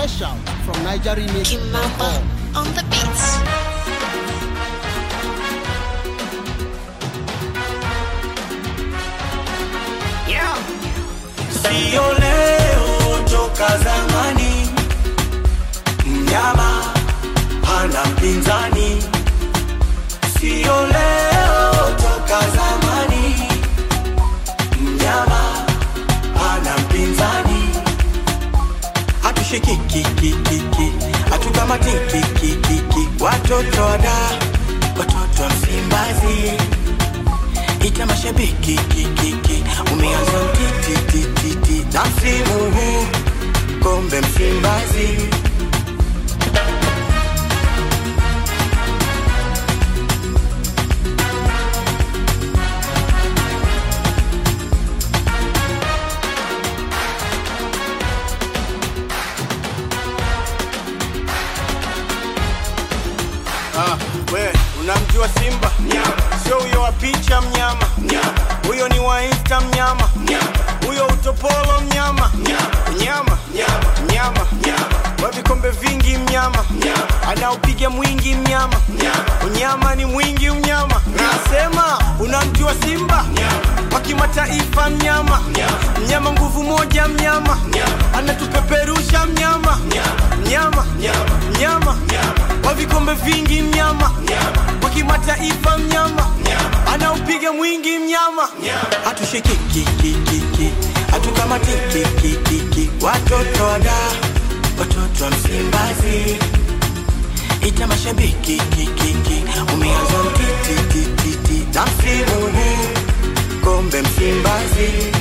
Fresh out from Nigeria Kimamba on the beats. Yeah. Sio leo toka zamani, mnyama hana mpinzani. Sio leo toka zamani, mnyama hana mpinzani. Hatushikikikikiki, hatukamatikikikiki, watoto wada, watoto wa Msimbazi ita mashabiki kikiki umeanza utitititi na msimu huu kombe Msimbazi Ah, we unamjua Simba sio huyo wa picha mnyama huyo ni wa Insta mnyama huyo utopolo mnyama mnyama mnyama wa vikombe vingi mnyama anaopiga mwingi mnyama unyama ni mwingi mnyama nasema unamjua Simba wa kimataifa mnyama mnyama nguvu moja mnyama anatupeperusha mnyama mnyama mnyama wa vikombe vingi mnyama wa kimataifa mnyama anaupiga mwingi mnyama hatushikikikikiki hatukamatikikikiki watoto wada watoto wa Msimbazi ita mashabiki kikiki umeanza mtitititi na msimu huu kombe Msimbazi